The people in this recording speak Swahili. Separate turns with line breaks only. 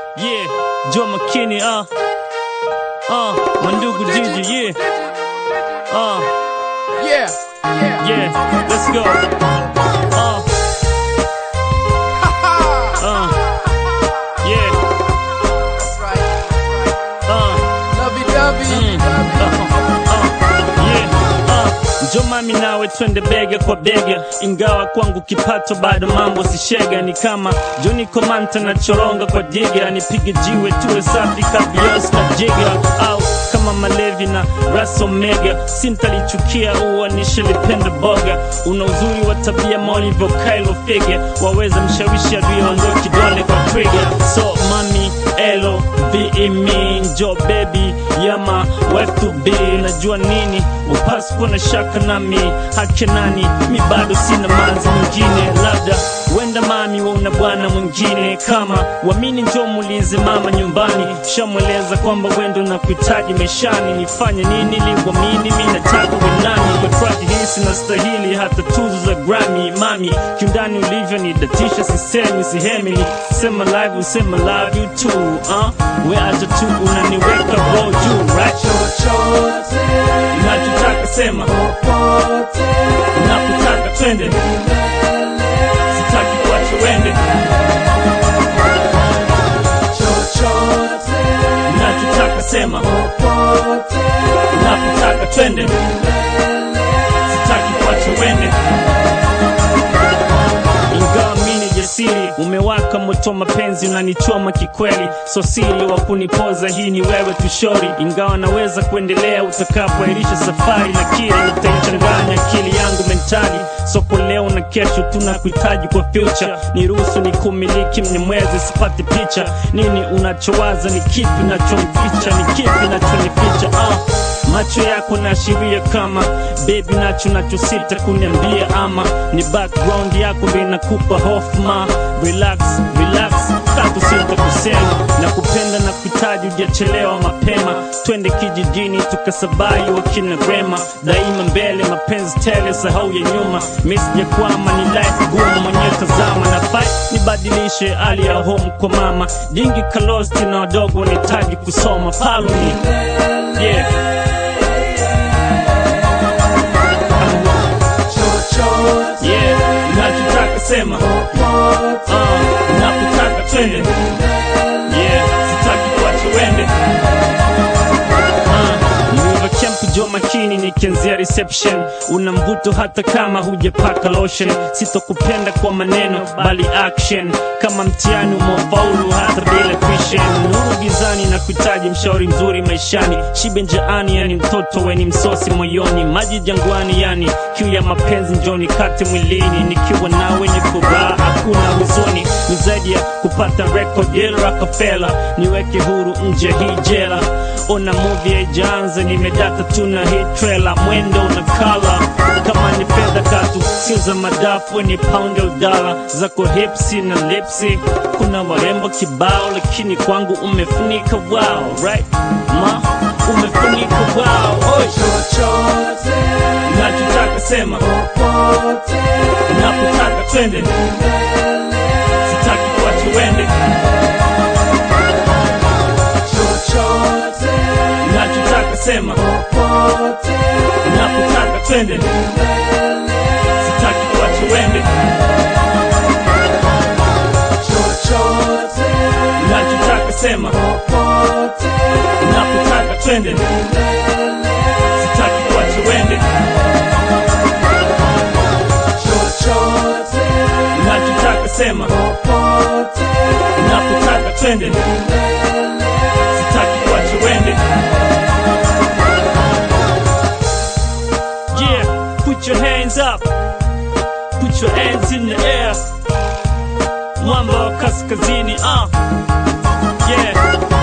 Yeah, Joe McKinney, uh. Uh, Mandugu Gigi, yeah. Uh,
Yeah, yeah.
yeah, let's go. Uh, uh, yeah,
That's right.
uh.
Lovey dovey.
Njo mami nawe twende bega kwa bega, ingawa kwangu kipato bado mambo sishega. Ni kama Joni Komanta na choronga kwa diga, nipige jiwe tuwe safi kabios na jiga, au kama Malevi na Ras Omega, sintalichukia uwa nishalipenda boga. Una uzuri wa tabia maulivyo Kylo Fige, waweza mshawishi adui aondoe kidole kwa trigger. So mami elo be me njo baby yama wife to be najua nini upasi kuwa na shaka nami hake nani mi bado sina manzi mwingine labda wenda mami wauna bwana mwingine kama wamini njo muulize mama nyumbani shamweleza kwamba wendo na kuhitaji maishani nifanye nini liwamini mi nataka wenani kwa track hii sina stahili hata tuzo za Grammy mami kiundani ulivyo nidatisha sisemi sihemi sema live usema love you too uh? we acha tu unaniweka roho juu right
Chochote,
nachotaka sema
popote,
unapotaka twende sitaki kuacha wende
chochote,
nachotaka sema
popote,
unapotaka twende sitaki kuacha wende ingawa mini jasiri umewaka moto mapenzi unanichoma kikweli so siri wa kunipoza hii ni wewe tushori ingawa naweza kuendelea utakapoairisha safari lakini utaichanganya akili yangu mentali soko leo na kesho tunakuhitaji kwa future niruhusu ni kumiliki mnyemwezi sipati picha nini unachowaza ni kipi unachomficha ni kipi nachonificha ah. macho yako naashiria kama bebi nacho nachosita kuniambia ama ni background yako ndo inakupa hofu ma relax relax tatu sita kusema na kupenda na kuhitaji ujachelewa mapema twende kijijini tukasabai wakina rema daima mbele mapenzi tele sahau ya nyuma misijakwama ni life gumu mwenyewe tazama na fight nibadilishe hali ya home kwa mama jingi kalosti na wadogo wanahitaji kusoma paluni yeah.
chochote,
Yeah, nachotaka sema
popote,
uh, napotaka twende yeah, sitaki kuacha wende uh, Mwiva Kemp jo makini nikianzia reception una mvuto hata kama hujapaka lotion sitokupenda kwa maneno bali action kama mtihani umefaulu hata bila tuition nuru gizani na kuhitaji mshauri mzuri maishani shibe njaani yani mtoto weni msosi moyoni maji jangwani yani kiu ya mapenzi njoni kate mwilini nikiwa nawe ni furaha hakuna huzuni ni zaidi ya kupata record ya Rockefeller niweke huru nje hii jela ona movie haijaanza nimedata tu na hii trailer mwendo na kala kama ni fedha katu sio za madafu ni pound au dala zako hipsi na lipsi kuna warembo kibao lakini kwangu umefunika wow right ma umefunika wow Oi.
chochote,
nachotaka sema
popote,
napotaka twende sitaki kuacha wende
chochote,
nachotaka sema
popote,
napotaka twende sitaki kuacha wende
chochote,
nachotaka sema
popote,
napotaka twende sitaki kuacha wende
chochote,
nachotaka sema
popote,
napotaka twende sitaki kuacha wende yeah put your hands up put your hands in the air mwamba wa kaskazini ah yeah